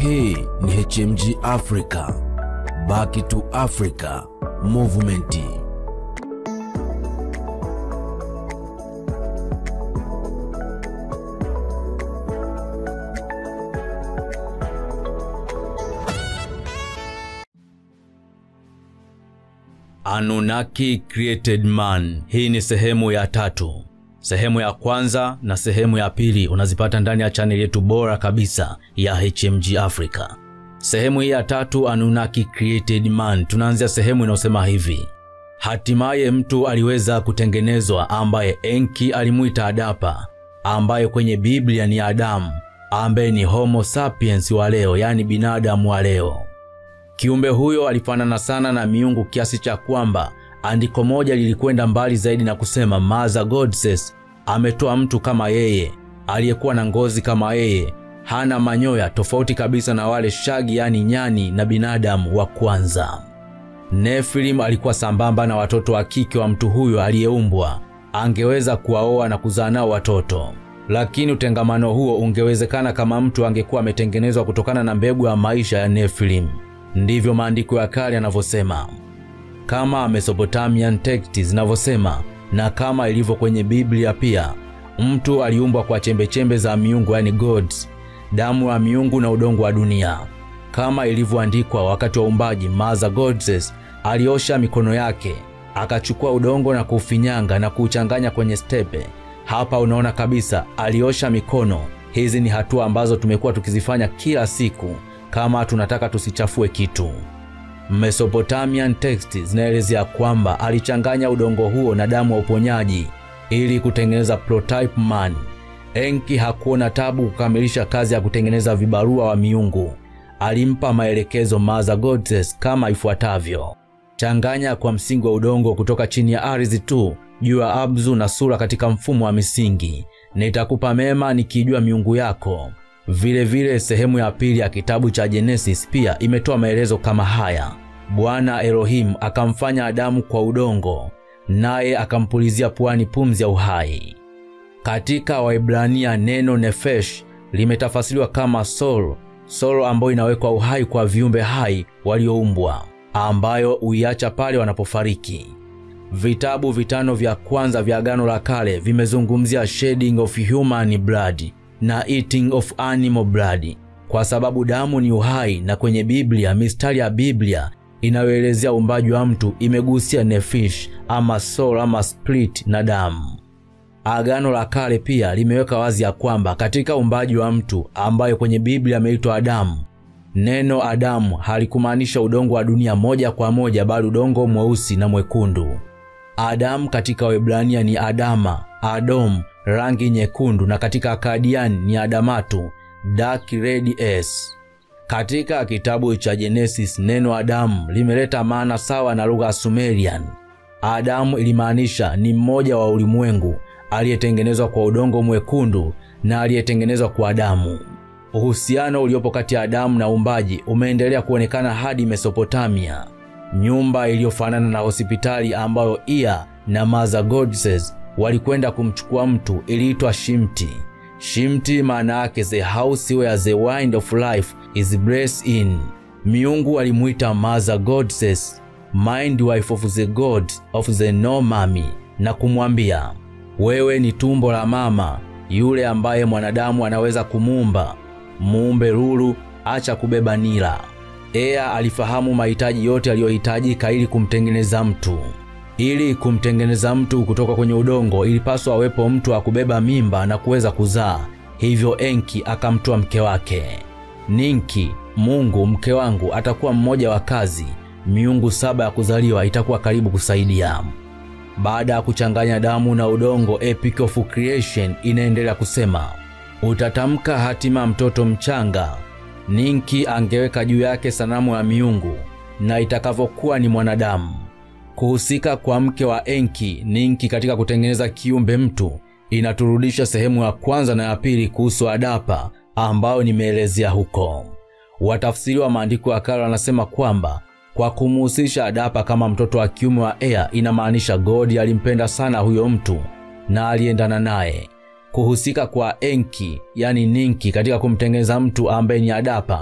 Hii ni HMG Africa, Back to Africa Movement. Anunnaki Created Man. Hii ni sehemu ya tatu. Sehemu ya kwanza na sehemu ya pili unazipata ndani ya chaneli yetu bora kabisa ya HMG Africa. Sehemu hii ya tatu, Anunnaki Created Man, tunaanzia sehemu inayosema hivi: hatimaye mtu aliweza kutengenezwa ambaye Enki alimuita Adapa, ambaye kwenye Biblia ni Adamu, ambaye ni Homo sapiens wa leo, yaani binadamu wa leo. Kiumbe huyo alifanana sana na miungu kiasi cha kwamba andiko moja lilikwenda mbali zaidi na kusema Mother Goddess ametoa mtu kama yeye aliyekuwa na ngozi kama yeye, hana manyoya, tofauti kabisa na wale shagi, yani nyani na binadamu wa kwanza. Nephilim alikuwa sambamba na watoto wa kike wa mtu huyo aliyeumbwa, angeweza kuwaoa na kuzaa nao watoto, lakini utengamano huo ungewezekana kama mtu angekuwa ametengenezwa kutokana na mbegu ya maisha ya Nephilim. Ndivyo maandiko ya kale yanavyosema, kama Mesopotamian texts zinavyosema, na kama ilivyo kwenye Biblia pia. Mtu aliumbwa kwa chembechembe za miungu, yani gods, damu ya miungu na udongo wa dunia, kama ilivyoandikwa wakati wa uumbaji. Mother Goddess aliosha mikono yake, akachukua udongo na kuufinyanga na kuuchanganya kwenye stepe. Hapa unaona kabisa aliosha mikono. Hizi ni hatua ambazo tumekuwa tukizifanya kila siku kama tunataka tusichafue kitu. Mesopotamian text zinaelezea kwamba alichanganya udongo huo na damu ya uponyaji ili kutengeneza prototype man. Enki hakuona tabu kukamilisha kazi ya kutengeneza vibarua wa miungu. Alimpa maelekezo Mother Goddess kama ifuatavyo: changanya kwa msingi wa udongo kutoka chini ya ardhi tu juu ya abzu na sura katika mfumo wa misingi, na itakupa mema nikijua miungu yako. Vile vile sehemu ya pili ya kitabu cha Genesis pia imetoa maelezo kama haya: Bwana Elohim akamfanya Adamu kwa udongo, naye akampulizia puani pumzi ya uhai. Katika Waebrania neno nefesh limetafasiriwa kama soul, soul ambayo inawekwa uhai kwa viumbe hai walioumbwa, ambayo huiacha pale wanapofariki. Vitabu vitano vya kwanza vya Agano la Kale vimezungumzia shedding of human blood na eating of animal blood, kwa sababu damu ni uhai, na kwenye Biblia mistari ya Biblia inayoelezea uumbaji wa mtu imegusia nephish ama soul ama spirit na damu. Agano la Kale pia limeweka wazi ya kwamba katika uumbaji wa mtu ambayo kwenye Biblia ameitwa Adamu, neno Adamu halikumaanisha udongo wa dunia moja kwa moja, bali udongo mweusi na mwekundu. Adamu katika Waebrania ni Adama, Adom rangi nyekundu, na katika Akadiani ni Adamatu, dark red s. Katika kitabu cha Genesis neno Adamu limeleta maana sawa na lugha ya Sumerian. Adamu ilimaanisha ni mmoja wa ulimwengu aliyetengenezwa kwa udongo mwekundu na aliyetengenezwa kwa damu. Uhusiano uliopo kati ya Adamu na uumbaji umeendelea kuonekana hadi Mesopotamia. Nyumba iliyofanana na hospitali ambayo Ea na Mother Goddess walikwenda kumchukua mtu iliitwa Shimti. Shimti maana yake the house where the wind of life is blessed in. Miungu alimuita Mother Goddess, mind wife of the god of the Nomami, na kumwambia wewe ni tumbo la mama yule ambaye mwanadamu anaweza kumuumba. Muumbe lulu, acha kubeba nila. Ea alifahamu mahitaji yote aliyohitajika ili kumtengeneza mtu. Ili kumtengeneza mtu kutoka kwenye udongo ilipaswa awepo mtu wa kubeba mimba na kuweza kuzaa. Hivyo Enki akamtoa mke wake Ninki. Mungu, mke wangu atakuwa mmoja wa kazi, miungu saba ya kuzaliwa itakuwa karibu kusaidia. Baada ya kuchanganya damu na udongo, Epic of Creation inaendelea kusema, utatamka hatima mtoto mchanga. Ninki angeweka juu yake sanamu ya miungu, na itakavyokuwa ni mwanadamu. Kuhusika kwa mke wa Enki Ninki katika kutengeneza kiumbe mtu inaturudisha sehemu ya kwanza na ya pili kuhusu Adapa ambayo nimeelezea huko. Watafsiri wa maandiko ya kale wanasema kwamba kwa kumuhusisha Adapa kama mtoto wa kiume wa Ea inamaanisha God alimpenda sana huyo mtu na aliendana naye. Kuhusika kwa Enki yani Ninki katika kumtengeneza mtu ambaye ni Adapa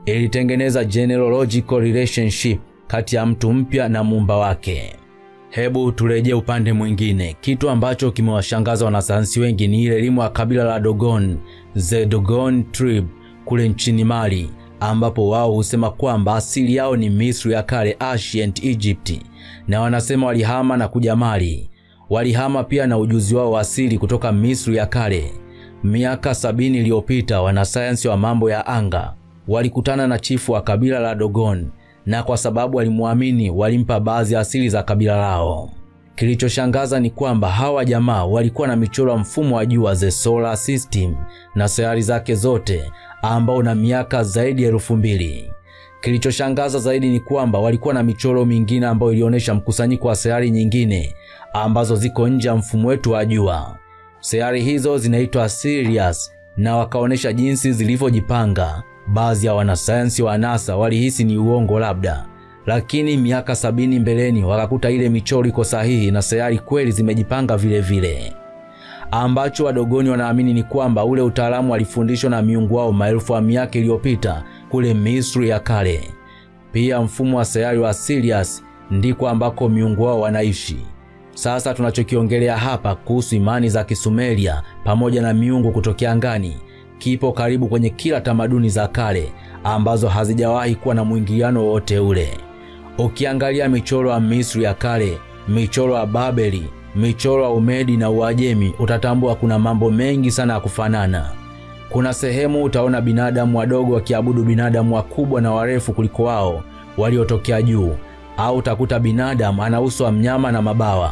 ilitengeneza genealogical relationship kati ya mtu mpya na muumba wake. Hebu turejee upande mwingine. Kitu ambacho kimewashangaza wanasayansi wengi ni ile elimu ya kabila la Dogon, the Dogon tribe kule nchini Mali, ambapo wao husema kwamba asili yao ni Misri ya kale, ancient Egypt, na wanasema walihama na kuja Mali. Walihama pia na ujuzi wao wa asili kutoka Misri ya kale. Miaka sabini iliyopita, wanasayansi wa mambo ya anga walikutana na chifu wa kabila la Dogon na kwa sababu walimwamini walimpa baadhi ya asili za kabila lao. Kilichoshangaza ni kwamba hawa jamaa walikuwa na michoro ya mfumo wa jua the solar system na sayari zake zote ambao na miaka zaidi ya elfu mbili. Kilichoshangaza zaidi ni kwamba walikuwa na michoro mingine ambayo ilionyesha mkusanyiko wa sayari nyingine ambazo ziko nje ya mfumo wetu wa jua. Sayari hizo zinaitwa Sirius na wakaonyesha jinsi zilivyojipanga. Baadhi ya wanasayansi wa NASA walihisi ni uongo labda, lakini miaka sabini mbeleni wakakuta ile michoro iko sahihi na sayari kweli zimejipanga vile vile. Ambacho wadogoni wanaamini ni kwamba ule utaalamu walifundishwa na miungu wao maelfu ya miaka iliyopita kule Misri ya kale. Pia mfumo wa sayari wa Sirius ndiko ambako miungu wao wanaishi. Sasa tunachokiongelea hapa kuhusu imani za Kisumeria pamoja na miungu kutokea angani kipo karibu kwenye kila tamaduni za kale ambazo hazijawahi kuwa na mwingiliano wowote ule. Ukiangalia michoro ya Misri ya kale, michoro ya Babeli, michoro ya Umedi na Uajemi, utatambua kuna mambo mengi sana ya kufanana. Kuna sehemu utaona binadamu wadogo wakiabudu binadamu wakubwa na warefu kuliko wao waliotokea juu, au utakuta binadamu ana uso wa mnyama na mabawa.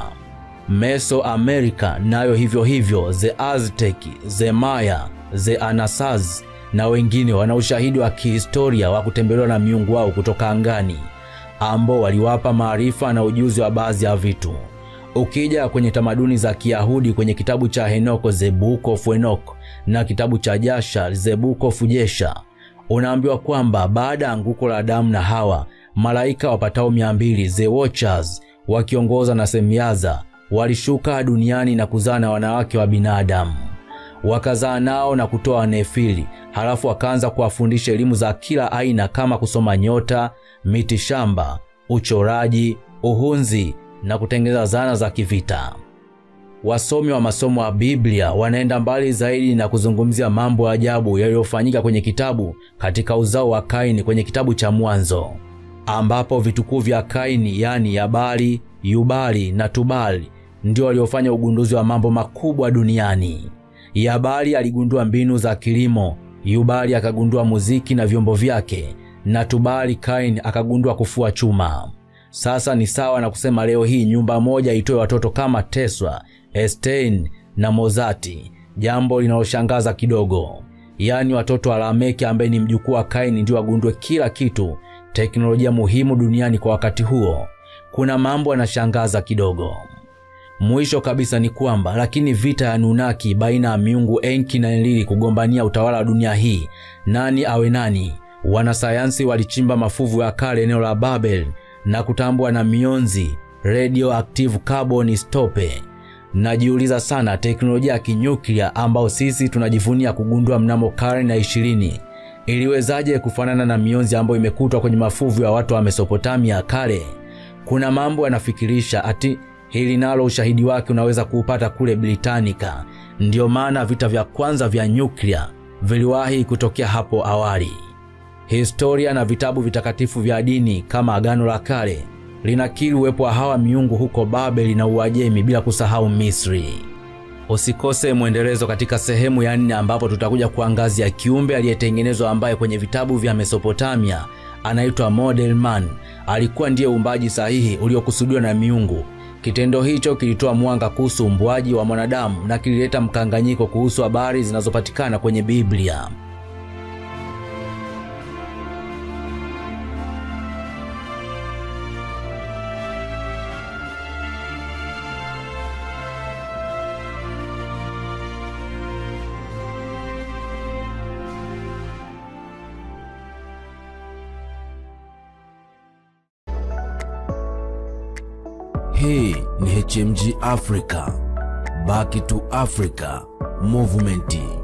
Mesoamerica nayo hivyo hivyo, the Aztec, the Maya, the Anasaz na wengine wana ushahidi wa kihistoria wa kutembelewa na miungu wao kutoka angani ambao waliwapa maarifa na ujuzi wa baadhi ya vitu. Ukija kwenye tamaduni za Kiyahudi kwenye kitabu cha Henoko the Book of Enoch na kitabu cha Jasha the Book of Jesha, unaambiwa kwamba baada ya anguko la Adamu na Hawa, malaika wapatao mia mbili the Watchers wakiongoza na Semyaza walishuka duniani na kuzaa na wanawake wa binadamu wakazaa nao na kutoa Nefili. Halafu wakaanza kuwafundisha elimu za kila aina kama kusoma nyota, miti shamba, uchoraji, uhunzi na kutengeneza zana za kivita. Wasomi wa masomo ya Biblia wanaenda mbali zaidi na kuzungumzia mambo ya ajabu yaliyofanyika kwenye kitabu katika uzao wa Kaini kwenye kitabu cha Mwanzo, ambapo vitukuu vya Kaini yani Yabali, Yubali na Tubali ndio waliofanya ugunduzi wa mambo makubwa duniani. Yabali aligundua mbinu za kilimo, Yubali akagundua muziki na vyombo vyake, na Tubali Kaini akagundua kufua chuma. Sasa ni sawa na kusema leo hii nyumba moja itoe watoto kama Tesla, Einstein na Mozart, jambo linaloshangaza kidogo. Yaani watoto wa Lameki ambaye ni mjukuu wa Kaini ndio wagundue kila kitu, teknolojia muhimu duniani kwa wakati huo. Kuna mambo yanashangaza kidogo. Mwisho kabisa ni kwamba lakini vita ya Nunaki baina ya miungu Enki na Enlili kugombania utawala wa dunia hii, nani awe nani, wanasayansi walichimba mafuvu ya kale eneo la Babel na kutambua na mionzi radioactive carbon stope. Najiuliza sana teknolojia ya kinyuklia ambayo sisi tunajivunia kugundua mnamo karne ya ishirini iliwezaje kufanana na mionzi ambayo imekutwa kwenye mafuvu ya watu wa Mesopotamia kale? Kuna mambo yanafikirisha ati hili nalo ushahidi wake unaweza kuupata kule Britannica. Ndiyo maana vita vya kwanza vya nyuklia viliwahi kutokea hapo awali. Historia na vitabu vitakatifu vya dini kama Agano la Kale linakiri uwepo wa hawa miungu huko Babeli na Uajemi, bila kusahau Misri. Usikose mwendelezo katika sehemu ya nne, ambapo tutakuja kuangazia kiumbe aliyetengenezwa ambaye kwenye vitabu vya Mesopotamia anaitwa Model Man. Alikuwa ndiye uumbaji sahihi uliokusudiwa na miungu. Kitendo hicho kilitoa mwanga kuhusu umbwaji wa mwanadamu na kilileta mkanganyiko kuhusu habari zinazopatikana kwenye Biblia. Hii ni HMG Africa, Back to Africa Movement.